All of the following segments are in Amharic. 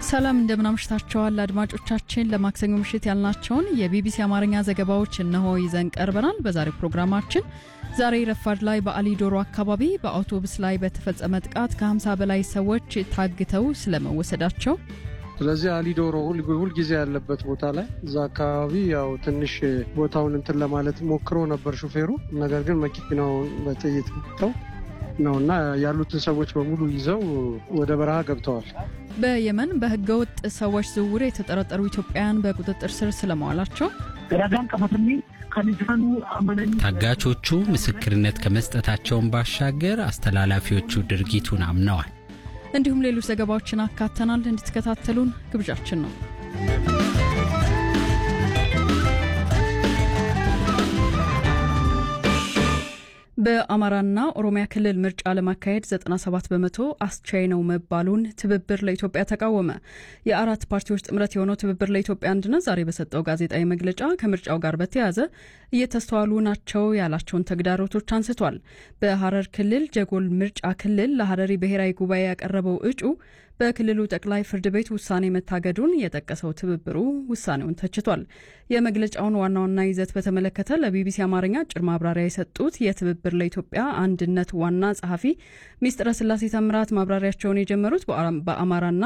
ሰላም እንደምናምሽታቸዋል አድማጮቻችን። ለማክሰኞ ምሽት ያልናቸውን የቢቢሲ አማርኛ ዘገባዎች እነሆ ይዘን ቀርበናል። በዛሬው ፕሮግራማችን ዛሬ ረፋድ ላይ በአሊ ዶሮ አካባቢ በአውቶቡስ ላይ በተፈጸመ ጥቃት ከ50 በላይ ሰዎች ታግተው ስለመወሰዳቸው ስለዚህ አሊዶሮ ሁልጊዜ ያለበት ቦታ ላይ እዛ አካባቢ ያው ትንሽ ቦታውን እንትን ለማለት ሞክሮ ነበር ሹፌሩ። ነገር ግን መኪናውን በጥይት መጥተው ነው እና ያሉትን ሰዎች በሙሉ ይዘው ወደ በረሃ ገብተዋል። በየመን በህገወጥ ሰዎች ዝውውር የተጠረጠሩ ኢትዮጵያውያን በቁጥጥር ስር ስለመዋላቸው ታጋቾቹ ምስክርነት ከመስጠታቸውን ባሻገር አስተላላፊዎቹ ድርጊቱን አምነዋል። እንዲሁም ሌሎች ዘገባዎችን አካተናል። እንድትከታተሉን ግብዣችን ነው። በአማራና ኦሮሚያ ክልል ምርጫ ለማካሄድ 97 በመቶ አስቻይ ነው መባሉን ትብብር ለኢትዮጵያ ተቃወመ። የአራት ፓርቲዎች ጥምረት የሆነው ትብብር ለኢትዮጵያ አንድነት ዛሬ በሰጠው ጋዜጣዊ መግለጫ ከምርጫው ጋር በተያያዘ እየተስተዋሉ ናቸው ያላቸውን ተግዳሮቶች አንስቷል። በሐረር ክልል ጀጎል ምርጫ ክልል ለሐረሪ ብሔራዊ ጉባኤ ያቀረበው እጩ በክልሉ ጠቅላይ ፍርድ ቤት ውሳኔ መታገዱን የጠቀሰው ትብብሩ ውሳኔውን ተችቷል። የመግለጫውን ዋና ዋና ይዘት በተመለከተ ለቢቢሲ አማርኛ አጭር ማብራሪያ የሰጡት የትብብር ለኢትዮጵያ አንድነት ዋና ጸሐፊ ሚስጥረ ስላሴ ተምራት ማብራሪያቸውን የጀመሩት በአማራና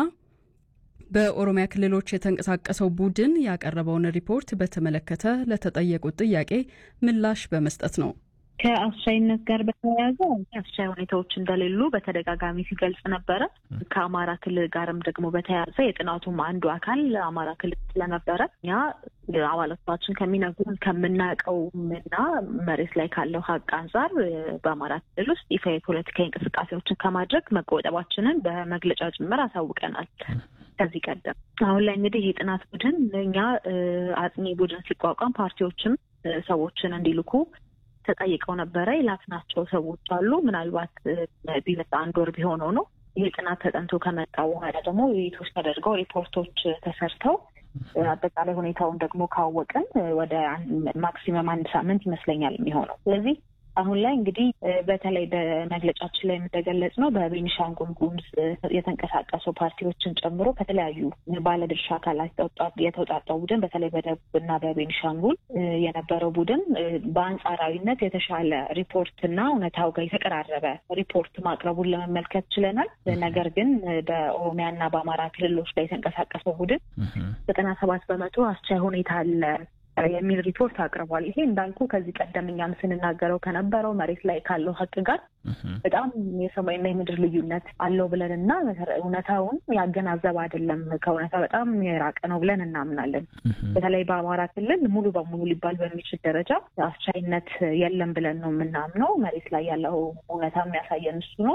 በኦሮሚያ ክልሎች የተንቀሳቀሰው ቡድን ያቀረበውን ሪፖርት በተመለከተ ለተጠየቁት ጥያቄ ምላሽ በመስጠት ነው። ከአስቻይነት ጋር በተያያዘ አስቻይ ሁኔታዎች እንደሌሉ በተደጋጋሚ ሲገልጽ ነበረ። ከአማራ ክልል ጋርም ደግሞ በተያያዘ የጥናቱም አንዱ አካል አማራ ክልል ስለነበረ እኛ አባላቶቻችን ከሚነግሩን ከምናውቀውም እና መሬት ላይ ካለው ሀቅ አንጻር በአማራ ክልል ውስጥ ይፋ የፖለቲካዊ እንቅስቃሴዎችን ከማድረግ መቆጠባችንን በመግለጫ ጭምር አሳውቀናል። ከዚህ ቀደም አሁን ላይ እንግዲህ የጥናት ቡድን እኛ አጥኚ ቡድን ሲቋቋም ፓርቲዎችም ሰዎችን እንዲልኩ ተጠይቀው ነበረ። የላክናቸው ሰዎች አሉ። ምናልባት ቢመጣ አንድ ወር ቢሆነው ነው። ይህ ጥናት ተጠንቶ ከመጣ በኋላ ደግሞ ውይይቶች ተደርገው ሪፖርቶች ተሰርተው አጠቃላይ ሁኔታውን ደግሞ ካወቅን ወደ ማክሲመም አንድ ሳምንት ይመስለኛል የሚሆነው። ስለዚህ አሁን ላይ እንግዲህ በተለይ በመግለጫችን ላይ እንደገለጽ ነው በቤኒሻንጉል ጉሙዝ የተንቀሳቀሱ ፓርቲዎችን ጨምሮ ከተለያዩ ባለድርሻ አካላት የተውጣጣው ቡድን በተለይ በደቡብ እና በቤኒሻንጉል የነበረው ቡድን በአንጻራዊነት የተሻለ ሪፖርትና እውነታው ጋር የተቀራረበ ሪፖርት ማቅረቡን ለመመልከት ችለናል። ነገር ግን በኦሮሚያና በአማራ ክልሎች ላይ የተንቀሳቀሰው ቡድን ዘጠና ሰባት በመቶ አስቻይ ሁኔታ አለ የሚል ሪፖርት አቅርቧል። ይሄ እንዳልኩ ከዚህ ቀደም እኛም ስንናገረው ከነበረው መሬት ላይ ካለው ሀቅ ጋር በጣም የሰማይና የምድር ልዩነት አለው ብለን እና እውነታውን ያገናዘበ አይደለም፣ ከእውነታ በጣም የራቀ ነው ብለን እናምናለን። በተለይ በአማራ ክልል ሙሉ በሙሉ ሊባል በሚችል ደረጃ አስቻይነት የለም ብለን ነው የምናምነው። መሬት ላይ ያለው እውነታ የሚያሳየን እሱ ነው።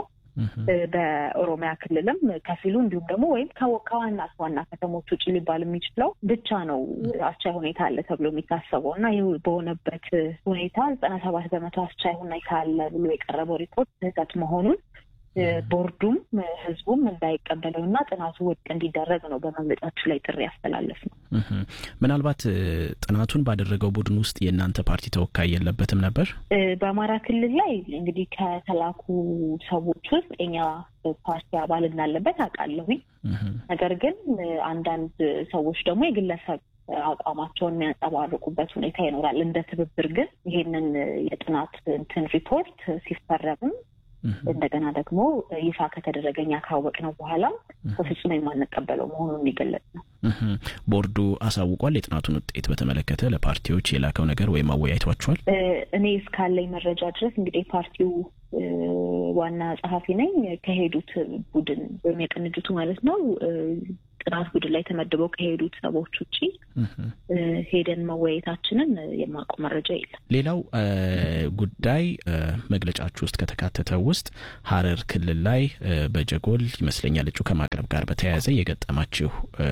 በኦሮሚያ ክልልም ከፊሉ እንዲሁም ደግሞ ወይም ከዋና ዋና ከተሞች ውጭ ሊባል የሚችለው ብቻ ነው አስቻይ ሁኔታ አለ ተብሎ የሚታሰበው እና ይህ በሆነበት ሁኔታ ዘጠና ሰባት በመቶ አስቻይ ሁኔታ አለ ብሎ የቀረበው ሪፖርት ስህተት መሆኑን ቦርዱም ህዝቡም እንዳይቀበለው እና ጥናቱ ውድቅ እንዲደረግ ነው በመግለጫችን ላይ ጥሪ ያስተላለፍ ነው። ምናልባት ጥናቱን ባደረገው ቡድን ውስጥ የእናንተ ፓርቲ ተወካይ የለበትም ነበር? በአማራ ክልል ላይ እንግዲህ ከተላኩ ሰዎች ውስጥ የኛ ፓርቲ አባል እንዳለበት አውቃለሁኝ። ነገር ግን አንዳንድ ሰዎች ደግሞ የግለሰብ አቋማቸውን የሚያንጸባርቁበት ሁኔታ ይኖራል። እንደ ትብብር ግን ይሄንን የጥናት እንትን ሪፖርት ሲፈረምም እንደገና ደግሞ ይፋ ከተደረገ እኛ ካወቅነው በኋላ በፍጹም የማንቀበለው መሆኑን የሚገለጽ ነው። ቦርዱ አሳውቋል። የጥናቱን ውጤት በተመለከተ ለፓርቲዎች የላከው ነገር ወይም አወያይቷቸዋል? እኔ እስካለኝ መረጃ ድረስ እንግዲህ ፓርቲው ዋና ጸሐፊ ነኝ ከሄዱት ቡድን ወይም የቅንጅቱ ማለት ነው ጥናት ቡድን ላይ ተመድበው ከሄዱት ሰዎች ውጭ ሄደን መወያየታችንን የማውቀው መረጃ የለም። ሌላው ጉዳይ መግለጫችሁ ውስጥ ከተካተተው ውስጥ ሐረር ክልል ላይ በጀጎል ይመስለኛል እጩ ከማቅረብ ጋር በተያያዘ የገጠማችሁ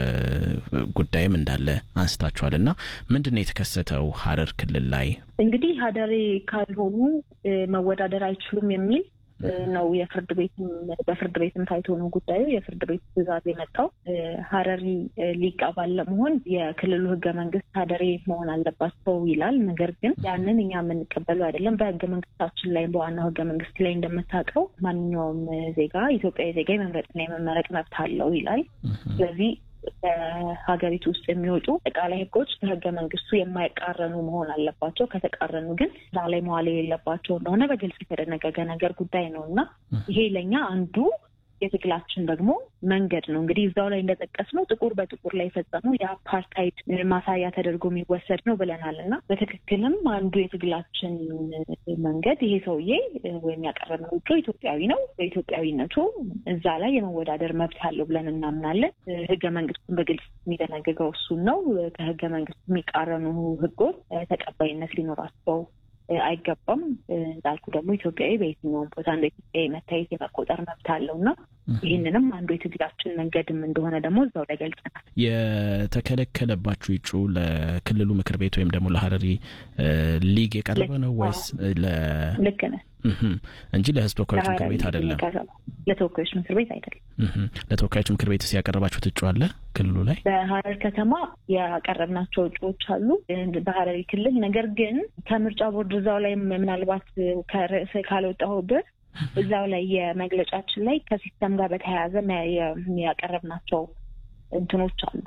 ጉዳይም እንዳለ አንስታችኋል እና ምንድን ነው የተከሰተው ሐረር ክልል ላይ? እንግዲህ ሀደሬ ካልሆኑ መወዳደር አይችሉም የሚል ነው የፍርድ ቤትም በፍርድ ቤትም ታይቶ ነው ጉዳዩ የፍርድ ቤት ትዕዛዝ የመጣው። ሀረሪ ሊቅ አባል ለመሆን የክልሉ ህገ መንግስት ሀደሬ መሆን አለባቸው ይላል። ነገር ግን ያንን እኛ የምንቀበለው አይደለም። በህገ መንግስታችን ላይ በዋናው ህገ መንግስት ላይ እንደምታውቀው ማንኛውም ዜጋ ኢትዮጵያዊ ዜጋ የመምረጥና የመመረጥ መብት አለው ይላል። ስለዚህ በሀገሪቱ ውስጥ የሚወጡ አጠቃላይ ህጎች ከህገ መንግስቱ የማይቃረኑ መሆን አለባቸው። ከተቃረኑ ግን ስራ ላይ መዋል የሌለባቸው እንደሆነ በግልጽ የተደነገገ ነገር ጉዳይ ነው እና ይሄ ለእኛ አንዱ የትግላችን ደግሞ መንገድ ነው። እንግዲህ እዛው ላይ እንደጠቀስነው ጥቁር በጥቁር ላይ የፈጸመው የአፓርታይድ ማሳያ ተደርጎ የሚወሰድ ነው ብለናል እና በትክክልም አንዱ የትግላችን መንገድ ይሄ ሰውዬ ወይም ያቀረብነው ውጮ ኢትዮጵያዊ ነው። በኢትዮጵያዊነቱ እዛ ላይ የመወዳደር መብት አለው ብለን እናምናለን። ህገ መንግስቱን በግልጽ የሚደነግገው እሱን ነው። ከህገ መንግስቱ የሚቃረኑ ህጎች ተቀባይነት ሊኖራቸው አይገባም። እንዳልኩ ደግሞ ኢትዮጵያዊ በየትኛውም ቦታ እንደ ኢትዮጵያዊ መታየት የመቆጠር መብት አለው እና ይህንንም አንዱ የትግላችን መንገድም እንደሆነ ደግሞ እዛው ላይ ገልጸናል። የተከለከለባችሁ እጩ ለክልሉ ምክር ቤት ወይም ደግሞ ለሀረሪ ሊግ የቀረበ ነው ወይስ ልክ ነህ እንጂ ለህዝብ ተወካዮች ምክር ቤት አይደለም? ለተወካዮች ምክር ቤት አይደለም። ለተወካዮች ምክር ቤት ያቀረባችሁት እጩ አለ ክልሉ ላይ? በሀረር ከተማ ያቀረብናቸው እጩዎች አሉ በሀረሪ ክልል። ነገር ግን ከምርጫ ቦርድ እዛው ላይ ምናልባት ከርዕስ ካልወጣሁበት እዛው ላይ የመግለጫችን ላይ ከሲስተም ጋር በተያያዘ ያቀረብናቸው እንትኖች አሉ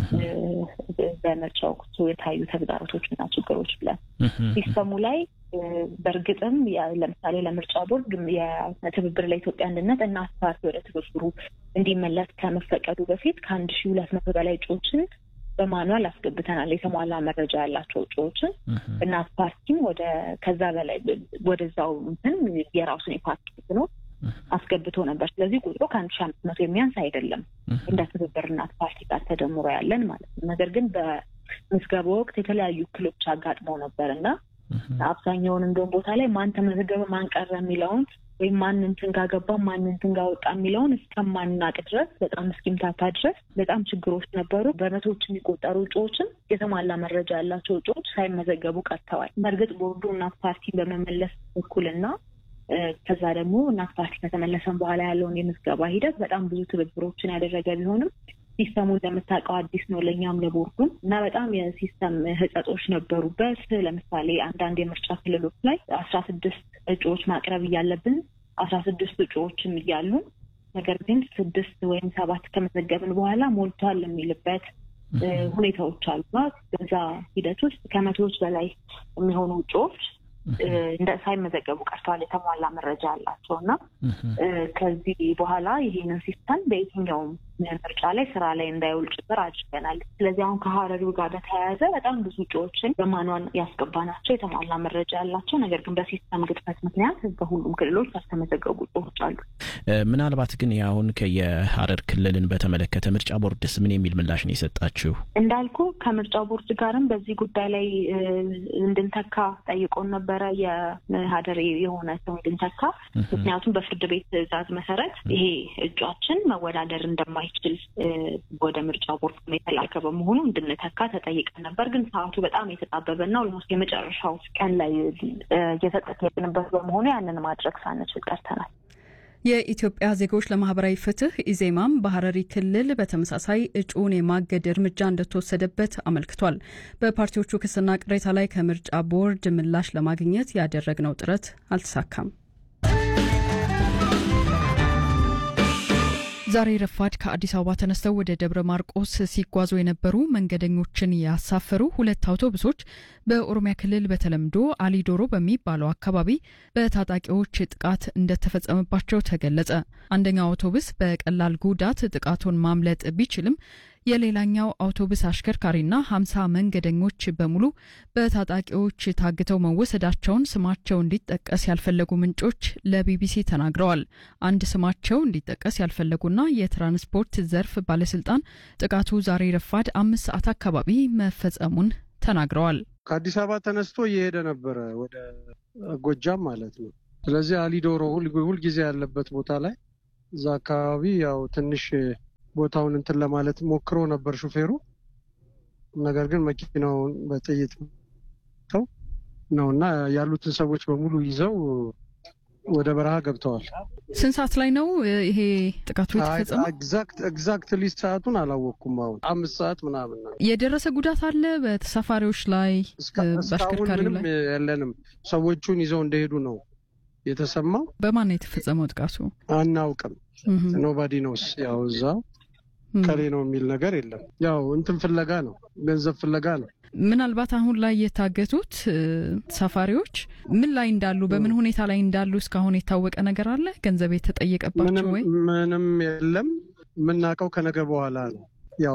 በምርጫ ወቅቱ የታዩ ተግዳሮቶች እና ችግሮች ብለን ሲስተሙ ላይ በእርግጥም ለምሳሌ ለምርጫ ቦርድ የትብብር ለኢትዮጵያ አንድነት እና ፓርቲ ወደ ትብብሩ እንዲመለስ ከመፈቀዱ በፊት ከአንድ ሺ ሁለት መቶ በላይ እጩዎችን በማኑዋል አስገብተናል። የተሟላ መረጃ ያላቸው እጩዎችን እናት ፓርቲም ወደ ከዛ በላይ ወደዛው እንትን የራሱን የፓርቲ ነው አስገብቶ ነበር። ስለዚህ ቁጥሩ ከአንድ ሺ አምስት መቶ የሚያንስ አይደለም እንደ ትብብር እናት ፓርቲ ጋር ተደምሮ ያለን ማለት ነው። ነገር ግን በምዝገባ ወቅት የተለያዩ እክሎች አጋጥመው ነበር እና አብዛኛውን እንደውም ቦታ ላይ ማን ተመዘገበ ማን ቀረ የሚለውን ወይም ማን እንትን ጋር ገባ ማን እንትን ጋር ወጣ የሚለውን እስከማናቅ ድረስ በጣም እስኪምታታ ድረስ በጣም ችግሮች ነበሩ። በመቶዎች የሚቆጠሩ እጩዎችን የተሟላ መረጃ ያላቸው እጩዎች ሳይመዘገቡ ቀርተዋል። በእርግጥ ቦርዱ እናት ፓርቲን በመመለስ በኩልና ከዛ ደግሞ እናት ፓርቲ ከተመለሰን በኋላ ያለውን የምዝገባ ሂደት በጣም ብዙ ትብብሮችን ያደረገ ቢሆንም ሲስተሙ እንደምታውቀው አዲስ ነው ለእኛም ለቦርዱም እና በጣም የሲስተም ህጸጦች ነበሩበት። ለምሳሌ አንዳንድ የምርጫ ክልሎች ላይ አስራ ስድስት እጩዎች ማቅረብ እያለብን አስራ ስድስት እጩዎችም እያሉ ነገር ግን ስድስት ወይም ሰባት ከመዘገብን በኋላ ሞልቷል የሚልበት ሁኔታዎች አሉና በዛ ሂደት ውስጥ ከመቶዎች በላይ የሚሆኑ እጩዎች እንደ ሳይመዘገቡ ቀርተዋል። የተሟላ መረጃ ያላቸው እና ከዚህ በኋላ ይህንን ሲስተም በየትኛውም ምርጫ ላይ ስራ ላይ እንዳይውል ጭምር አድርገናል። ስለዚህ አሁን ከሀረሪው ጋር በተያያዘ በጣም ብዙ እጩዎችን በማኗን ያስገባናቸው የተሟላ መረጃ ያላቸው ነገር ግን በሲስተም ግድፈት ምክንያት በሁሉም ክልሎች ያልተመዘገቡ እጩዎች አሉ። ምናልባት ግን አሁን የሀረር ክልልን በተመለከተ ምርጫ ቦርድስ ምን የሚል ምላሽ ነው የሰጣችሁ? እንዳልኩ ከምርጫ ቦርድ ጋርም በዚህ ጉዳይ ላይ እንድንተካ ጠይቆን ነበረ። የሀደር የሆነ ሰው እንድንተካ ምክንያቱም በፍርድ ቤት ትዕዛዝ መሰረት ይሄ እጩአችን መወዳደር እንደማይችል ወደ ምርጫ ቦርድ የተላከ በመሆኑ እንድንተካ ተጠይቀን ነበር። ግን ሰዓቱ በጣም የተጣበበና ኦልሞስት የመጨረሻው ቀን ላይ እየተጠየቅንበት በመሆኑ ያንን ማድረግ ሳንችል ቀርተናል። የኢትዮጵያ ዜጎች ለማህበራዊ ፍትህ ኢዜማም በሀረሪ ክልል በተመሳሳይ እጩውን የማገድ እርምጃ እንደተወሰደበት አመልክቷል። በፓርቲዎቹ ክስና ቅሬታ ላይ ከምርጫ ቦርድ ምላሽ ለማግኘት ያደረግነው ጥረት አልተሳካም። ዛሬ ረፋድ ከአዲስ አበባ ተነስተው ወደ ደብረ ማርቆስ ሲጓዙ የነበሩ መንገደኞችን ያሳፈሩ ሁለት አውቶቡሶች በኦሮሚያ ክልል በተለምዶ አሊዶሮ በሚባለው አካባቢ በታጣቂዎች ጥቃት እንደተፈጸመባቸው ተገለጸ። አንደኛው አውቶቡስ በቀላል ጉዳት ጥቃቱን ማምለጥ ቢችልም የሌላኛው አውቶቡስ አሽከርካሪና ሀምሳ መንገደኞች በሙሉ በታጣቂዎች ታግተው መወሰዳቸውን ስማቸው እንዲጠቀስ ያልፈለጉ ምንጮች ለቢቢሲ ተናግረዋል። አንድ ስማቸው እንዲጠቀስ ያልፈለጉና የትራንስፖርት ዘርፍ ባለስልጣን ጥቃቱ ዛሬ ረፋድ አምስት ሰዓት አካባቢ መፈጸሙን ተናግረዋል። ከአዲስ አበባ ተነስቶ እየሄደ ነበረ ወደ ጎጃም ማለት ነው። ስለዚህ አሊዶሮ ሁልጊዜ ያለበት ቦታ ላይ እዛ አካባቢ ያው ትንሽ ቦታውን እንትን ለማለት ሞክሮ ነበር ሹፌሩ። ነገር ግን መኪናውን በጥይት ተው ነው እና ያሉትን ሰዎች በሙሉ ይዘው ወደ በረሃ ገብተዋል። ስንት ሰዓት ላይ ነው ይሄ ጥቃቱ የተፈጸመው? ኤግዛክትሊ ሰዓቱን አላወቅኩም። አሁን አምስት ሰዓት ምናምን ነው። የደረሰ ጉዳት አለ በተሳፋሪዎች ላይ በአሽከርካሪው ምንም ላይ? የለንም። ሰዎቹን ይዘው እንደሄዱ ነው የተሰማው። በማን ነው የተፈጸመው ጥቃቱ? አናውቅም። ኖባዲ ነውስ ያው እዛው ከሌ ነው የሚል ነገር የለም። ያው እንትን ፍለጋ ነው፣ ገንዘብ ፍለጋ ነው። ምናልባት አሁን ላይ የታገቱት ተሳፋሪዎች ምን ላይ እንዳሉ በምን ሁኔታ ላይ እንዳሉ እስካሁን የታወቀ ነገር አለ? ገንዘብ የተጠየቀባቸው ወይ? ምንም የለም። የምናውቀው ከነገ በኋላ ነው። ያው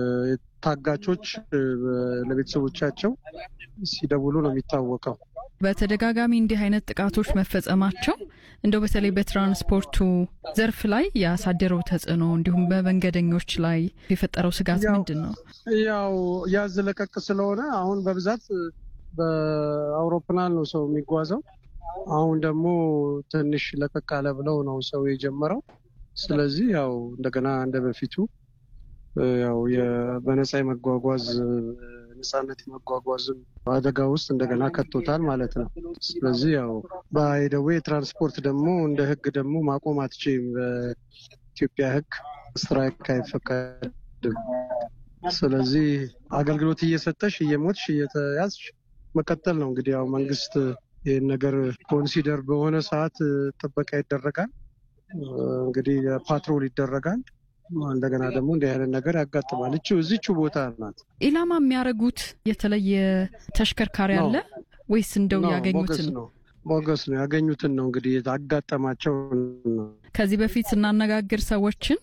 ታጋቾች ለቤተሰቦቻቸው ሲደውሉ ነው የሚታወቀው። በተደጋጋሚ እንዲህ አይነት ጥቃቶች መፈጸማቸው እንደው በተለይ በትራንስፖርቱ ዘርፍ ላይ ያሳደረው ተጽዕኖ እንዲሁም በመንገደኞች ላይ የፈጠረው ስጋት ምንድን ነው? ያው ያዝ ለቀቅ ስለሆነ አሁን በብዛት በአውሮፕላን ነው ሰው የሚጓዘው። አሁን ደግሞ ትንሽ ለቀቅ አለ ብለው ነው ሰው የጀመረው። ስለዚህ ያው እንደገና እንደ በፊቱ ያው በነፃ የመጓጓዝ ነፃነት የመጓጓዝም አደጋ ውስጥ እንደገና ከቶታል ማለት ነው። ስለዚህ ያው በአይደዌ ትራንስፖርት ደግሞ እንደ ሕግ ደግሞ ማቆም አትችይም። በኢትዮጵያ ሕግ ስትራይክ አይፈቀድም። ስለዚህ አገልግሎት እየሰጠሽ እየሞትሽ እየተያዝሽ መቀጠል ነው። እንግዲህ ያው መንግስት ይህን ነገር ኮንሲደር በሆነ ሰዓት ጥበቃ ይደረጋል። እንግዲህ ፓትሮል ይደረጋል። እንደገና ደግሞ እንዲህ አይነት ነገር ያጋጥማል። እቺ እዚቹ ቦታ ናት። ኢላማ የሚያደርጉት የተለየ ተሽከርካሪ አለ ወይስ እንደው ያገኙትን ነው? ሞገስ ነው ያገኙትን ነው እንግዲህ ያጋጠማቸው ነው። ከዚህ በፊት ስናነጋግር ሰዎችን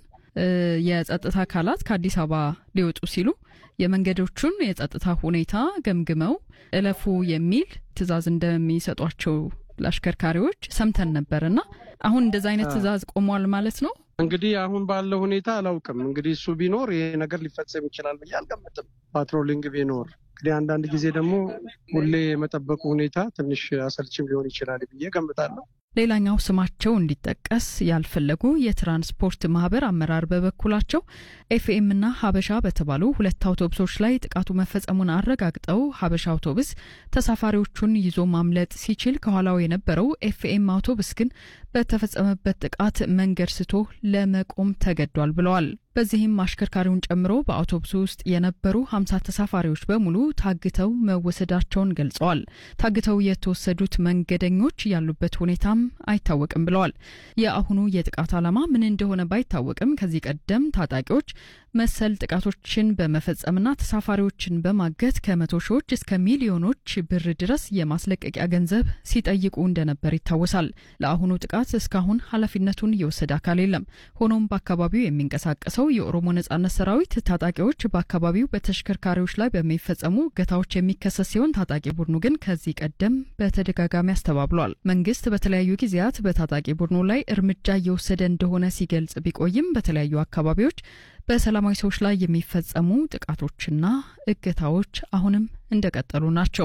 የጸጥታ አካላት ከአዲስ አበባ ሊወጡ ሲሉ የመንገዶቹን የጸጥታ ሁኔታ ገምግመው እለፉ የሚል ትዕዛዝ እንደሚሰጧቸው ለአሽከርካሪዎች ሰምተን ነበር እና አሁን እንደዚ አይነት ትዕዛዝ ቆሟል ማለት ነው። እንግዲህ አሁን ባለው ሁኔታ አላውቅም። እንግዲህ እሱ ቢኖር ይሄ ነገር ሊፈጸም ይችላል ብዬ አልገምትም። ፓትሮሊንግ ቢኖር እንግዲህ አንዳንድ ጊዜ ደግሞ ሁሌ የመጠበቁ ሁኔታ ትንሽ አሰልችም ሊሆን ይችላል ብዬ ገምታለሁ። ሌላኛው ስማቸው እንዲጠቀስ ያልፈለጉ የትራንስፖርት ማህበር አመራር በበኩላቸው ኤፍኤምና ሀበሻ በተባሉ ሁለት አውቶቡሶች ላይ ጥቃቱ መፈጸሙን አረጋግጠው ሀበሻ አውቶቡስ ተሳፋሪዎቹን ይዞ ማምለጥ ሲችል ከኋላው የነበረው ኤፍኤም አውቶቡስ ግን በተፈጸመበት ጥቃት መንገድ ስቶ ለመቆም ተገዷል ብለዋል። በዚህም አሽከርካሪውን ጨምሮ በአውቶቡሱ ውስጥ የነበሩ ሀምሳ ተሳፋሪዎች በሙሉ ታግተው መወሰዳቸውን ገልጸዋል። ታግተው የተወሰዱት መንገደኞች ያሉበት ሁኔታም አይታወቅም ብለዋል። የአሁኑ የጥቃት ዓላማ ምን እንደሆነ ባይታወቅም ከዚህ ቀደም ታጣቂዎች መሰል ጥቃቶችን በመፈጸምና ተሳፋሪዎችን በማገት ከመቶ ሺዎች እስከ ሚሊዮኖች ብር ድረስ የማስለቀቂያ ገንዘብ ሲጠይቁ እንደነበር ይታወሳል። ለአሁኑ ጥቃት እስካሁን ኃላፊነቱን የወሰደ አካል የለም። ሆኖም በአካባቢው የሚንቀሳቀሰው የኦሮሞ ነጻነት ሰራዊት ታጣቂዎች በአካባቢው በተሽከርካሪዎች ላይ በሚፈጸሙ እገታዎች የሚከሰስ ሲሆን ታጣቂ ቡድኑ ግን ከዚህ ቀደም በተደጋጋሚ አስተባብሏል። መንግስት በተለያዩ ጊዜያት በታጣቂ ቡድኑ ላይ እርምጃ እየወሰደ እንደሆነ ሲገልጽ ቢቆይም በተለያዩ አካባቢዎች በሰላማዊ ሰዎች ላይ የሚፈጸሙ ጥቃቶችና እገታዎች አሁንም እንደቀጠሉ ናቸው።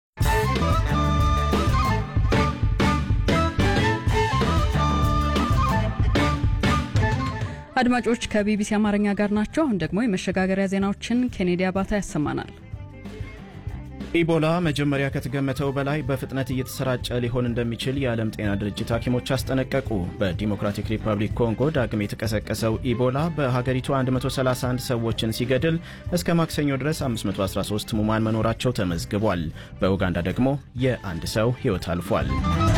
አድማጮች ከቢቢሲ አማርኛ ጋር ናቸው። አሁን ደግሞ የመሸጋገሪያ ዜናዎችን ኬኔዲ አባታ ያሰማናል። ኢቦላ መጀመሪያ ከተገመተው በላይ በፍጥነት እየተሰራጨ ሊሆን እንደሚችል የዓለም ጤና ድርጅት ሐኪሞች አስጠነቀቁ። በዲሞክራቲክ ሪፐብሊክ ኮንጎ ዳግም የተቀሰቀሰው ኢቦላ በሀገሪቱ 131 ሰዎችን ሲገድል እስከ ማክሰኞ ድረስ 513 ሙማን መኖራቸው ተመዝግቧል። በኡጋንዳ ደግሞ የአንድ ሰው ሕይወት አልፏል።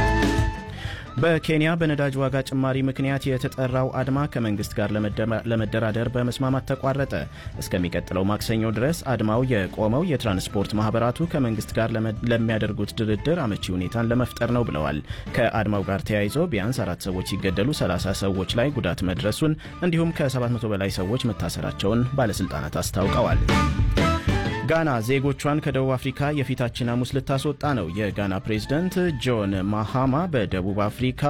በኬንያ በነዳጅ ዋጋ ጭማሪ ምክንያት የተጠራው አድማ ከመንግስት ጋር ለመደራደር በመስማማት ተቋረጠ። እስከሚቀጥለው ማክሰኞ ድረስ አድማው የቆመው የትራንስፖርት ማህበራቱ ከመንግስት ጋር ለሚያደርጉት ድርድር አመቺ ሁኔታን ለመፍጠር ነው ብለዋል። ከአድማው ጋር ተያይዞ ቢያንስ አራት ሰዎች ሲገደሉ 30 ሰዎች ላይ ጉዳት መድረሱን እንዲሁም ከ700 በላይ ሰዎች መታሰራቸውን ባለስልጣናት አስታውቀዋል። ጋና ዜጎቿን ከደቡብ አፍሪካ የፊታችን ሐሙስ ልታስወጣ ነው። የጋና ፕሬዝደንት ጆን ማሃማ በደቡብ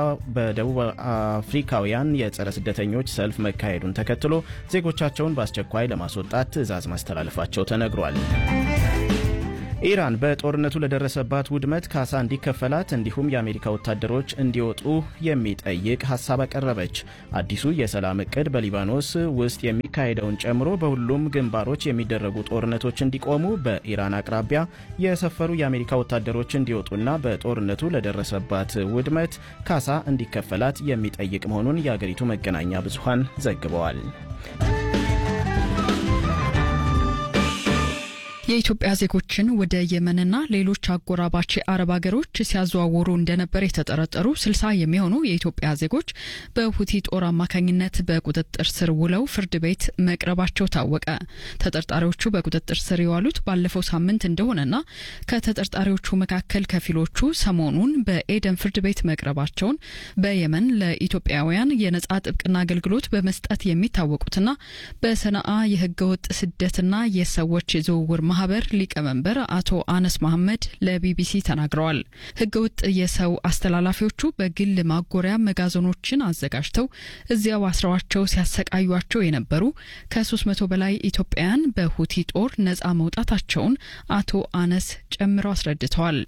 አፍሪካውያን የጸረ ስደተኞች ሰልፍ መካሄዱን ተከትሎ ዜጎቻቸውን በአስቸኳይ ለማስወጣት ትዕዛዝ ማስተላለፋቸው ተነግሯል። ኢራን በጦርነቱ ለደረሰባት ውድመት ካሳ እንዲከፈላት እንዲሁም የአሜሪካ ወታደሮች እንዲወጡ የሚጠይቅ ሀሳብ አቀረበች። አዲሱ የሰላም እቅድ በሊባኖስ ውስጥ የሚካሄደውን ጨምሮ በሁሉም ግንባሮች የሚደረጉ ጦርነቶች እንዲቆሙ፣ በኢራን አቅራቢያ የሰፈሩ የአሜሪካ ወታደሮች እንዲወጡና በጦርነቱ ለደረሰባት ውድመት ካሳ እንዲከፈላት የሚጠይቅ መሆኑን የአገሪቱ መገናኛ ብዙሃን ዘግበዋል። የኢትዮጵያ ዜጎችን ወደ የመንና ሌሎች አጎራባች አረብ ሀገሮች ሲያዘዋውሩ እንደነበር የተጠረጠሩ ስልሳ የሚሆኑ የኢትዮጵያ ዜጎች በሁቲ ጦር አማካኝነት በቁጥጥር ስር ውለው ፍርድ ቤት መቅረባቸው ታወቀ። ተጠርጣሪዎቹ በቁጥጥር ስር የዋሉት ባለፈው ሳምንት እንደሆነና ከተጠርጣሪዎቹ መካከል ከፊሎቹ ሰሞኑን በኤደን ፍርድ ቤት መቅረባቸውን በየመን ለኢትዮጵያውያን የነጻ ጥብቅና አገልግሎት በመስጠት የሚታወቁትና በሰነአ የህገወጥ ስደትና የሰዎች ዝውውር ማህበር ሊቀመንበር አቶ አነስ መሐመድ ለቢቢሲ ተናግረዋል። ህገወጥ የሰው አስተላላፊዎቹ በግል ማጎሪያ መጋዘኖችን አዘጋጅተው እዚያው አስረዋቸው ሲያሰቃዩቸው የነበሩ ከ300 በላይ ኢትዮጵያውያን በሁቲ ጦር ነጻ መውጣታቸውን አቶ አነስ ጨምረው አስረድተዋል።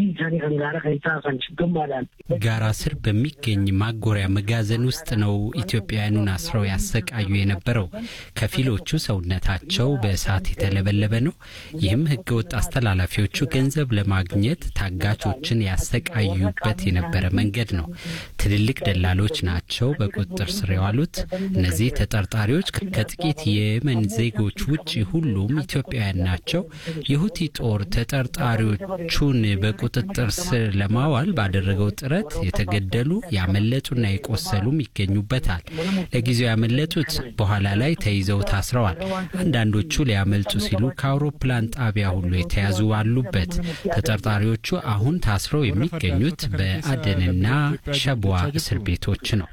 ጋራ ስር በሚገኝ ማጎሪያ መጋዘን ውስጥ ነው ኢትዮጵያውያኑን አስረው ያሰቃዩ የነበረው። ከፊሎቹ ሰውነታቸው በእሳት የተለበለበ ነው። ይህም ህገወጥ አስተላላፊዎቹ ገንዘብ ለማግኘት ታጋቾችን ያሰቃዩበት የነበረ መንገድ ነው። ትልልቅ ደላሎች ናቸው በቁጥጥር ስር የዋሉት። እነዚህ ተጠርጣሪዎች ከጥቂት የየመን ዜጎች ውጭ ሁሉም ኢትዮጵያውያን ናቸው። የሁቲ ጦር ተጠርጣሪዎቹን በቁጥጥር ስር ለማዋል ባደረገው ጥረት የተገደሉ ያመለጡና የቆሰሉም ይገኙበታል። ለጊዜው ያመለጡት በኋላ ላይ ተይዘው ታስረዋል። አንዳንዶቹ ሊያመልጡ ሲሉ ከአውሮፕላን ጣቢያ ሁሉ የተያዙ አሉበት። ተጠርጣሪዎቹ አሁን ታስረው የሚገኙት በአደንና ሸቧ እስር ቤቶች ነው።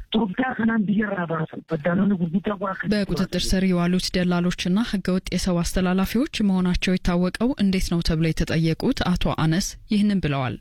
በቁጥጥር ስር የዋሉት ደላሎችና ህገወጥ የሰው አስተላላፊዎች መሆናቸው የታወቀው እንዴት ነው ተብለው የተጠየቁት አቶ አነስ ይህንን ብለዋል።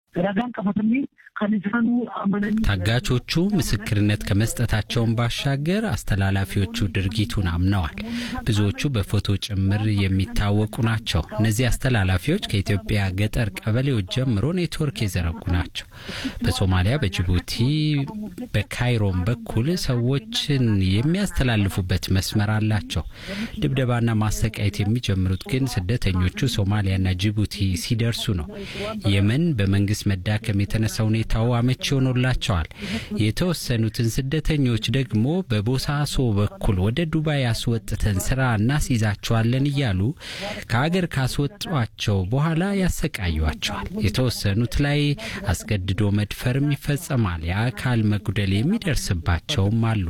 ታጋቾቹ ምስክርነት ከመስጠታቸውን ባሻገር አስተላላፊዎቹ ድርጊቱን አምነዋል። ብዙዎቹ በፎቶ ጭምር የሚታወቁ ናቸው። እነዚህ አስተላላፊዎች ከኢትዮጵያ ገጠር ቀበሌዎች ጀምሮ ኔትወርክ የዘረጉ ናቸው። በሶማሊያ፣ በጅቡቲ፣ በካይሮም በኩል ሰዎችን የሚያስተላልፉበት መስመር አላቸው። ድብደባና ማሰቃየት የሚጀምሩት ግን ስደተኞቹ ሶማሊያና ጅቡቲ ሲደርሱ ነው። የመን በመንግስት መዳከም የተነሳ ሁኔታው አመቺ ሆኖላቸዋል። የተወሰኑትን ስደተኞች ደግሞ በቦሳሶ በኩል ወደ ዱባይ አስወጥተን ስራ እናስይዛቸዋለን እያሉ ከሀገር ካስወጧቸው በኋላ ያሰቃዩቸዋል። የተወሰኑት ላይ አስገድዶ መድፈርም ይፈጸማል። የአካል መጉደል የሚደርስባቸውም አሉ።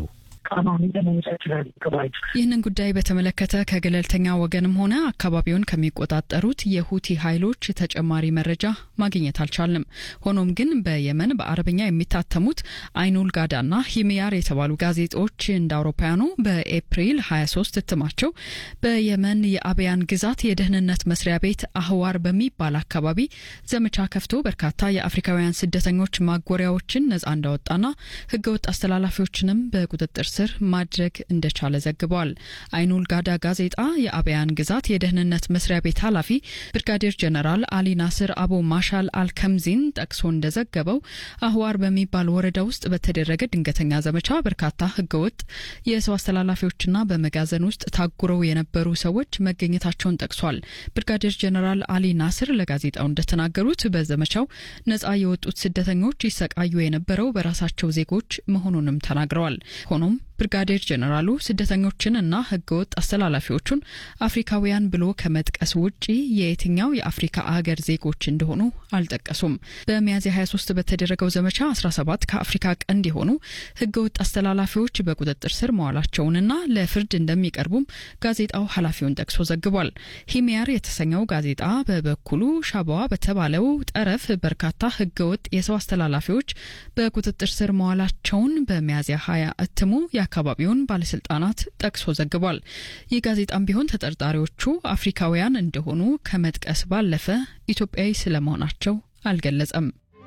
ይህንን ጉዳይ በተመለከተ ከገለልተኛ ወገንም ሆነ አካባቢውን ከሚቆጣጠሩት የሁቲ ኃይሎች ተጨማሪ መረጃ ማግኘት አልቻልንም። ሆኖም ግን በየመን በአረብኛ የሚታተሙት አይኑል ጋዳና ሂሚያር የተባሉ ጋዜጦች እንደ አውሮፓውያኑ በኤፕሪል 23 እትማቸው በየመን የአብያን ግዛት የደህንነት መስሪያ ቤት አህዋር በሚባል አካባቢ ዘመቻ ከፍቶ በርካታ የአፍሪካውያን ስደተኞች ማጎሪያዎችን ነጻ እንዳወጣና ህገወጥ አስተላላፊዎችንም በቁጥጥር ስር ማድረግ እንደቻለ ዘግበዋል። አይኑል ጋዳ ጋዜጣ የአብያን ግዛት የደህንነት መስሪያ ቤት ኃላፊ ብርጋዴር ጀነራል አሊ ናስር አቡ ማሻል አልከምዚን ጠቅሶ እንደዘገበው አህዋር በሚባል ወረዳ ውስጥ በተደረገ ድንገተኛ ዘመቻ በርካታ ህገወጥ የሰው አስተላላፊዎችና በመጋዘን ውስጥ ታጉረው የነበሩ ሰዎች መገኘታቸውን ጠቅሷል። ብርጋዴር ጀነራል አሊ ናስር ለጋዜጣው እንደተናገሩት በዘመቻው ነጻ የወጡት ስደተኞች ይሰቃዩ የነበረው በራሳቸው ዜጎች መሆኑንም ተናግረዋል። ሆኖም ብርጋዴር ጀነራሉ ስደተኞችን እና ህገወጥ አስተላላፊዎቹን አፍሪካውያን ብሎ ከመጥቀስ ውጪ የየትኛው የአፍሪካ አገር ዜጎች እንደሆኑ አልጠቀሱም። በሚያዝያ 23 በተደረገው ዘመቻ 17 ከአፍሪካ ቀንድ የሆኑ ህገወጥ አስተላላፊዎች በቁጥጥር ስር መዋላቸውንና ለፍርድ እንደሚቀርቡም ጋዜጣው ኃላፊውን ጠቅሶ ዘግቧል። ሂሚያር የተሰኘው ጋዜጣ በበኩሉ ሻባዋ በተባለው ጠረፍ በርካታ ህገወጥ የሰው አስተላላፊዎች በቁጥጥር ስር መዋላቸውን በሚያዝያ 20 እትሙ የአካባቢውን ባለስልጣናት ጠቅሶ ዘግቧል። ይህ ጋዜጣም ቢሆን ተጠርጣሪዎቹ አፍሪካውያን እንደሆኑ ከመጥቀስ ባለፈ ኢትዮጵያዊ ስለመሆናቸው አልገለጸም።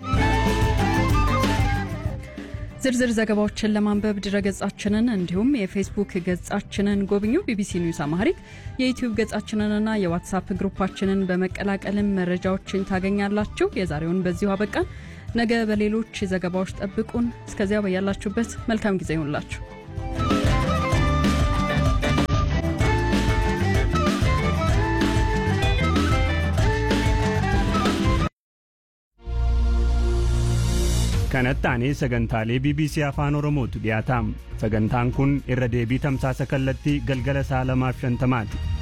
ዝርዝር ዘገባዎችን ለማንበብ ድረገጻችንን እንዲሁም የፌስቡክ ገጻችንን ጎብኙ። ቢቢሲ ኒውስ አማሪክ የዩትዩብ ገጻችንንና የዋትሳፕ ግሩፓችንን በመቀላቀልም መረጃዎችን ታገኛላችሁ። የዛሬውን በዚሁ አበቃን። ነገ በሌሎች ዘገባዎች ጠብቁን። እስከዚያ በያላችሁበት መልካም ጊዜ ይሁንላችሁ። kanatti aanee sagantaalee bbc afaan oromootu dhiyaataam sagantaan kun irra deebii tamsaasa kallattii galgala sa'a lamaaf shantamaati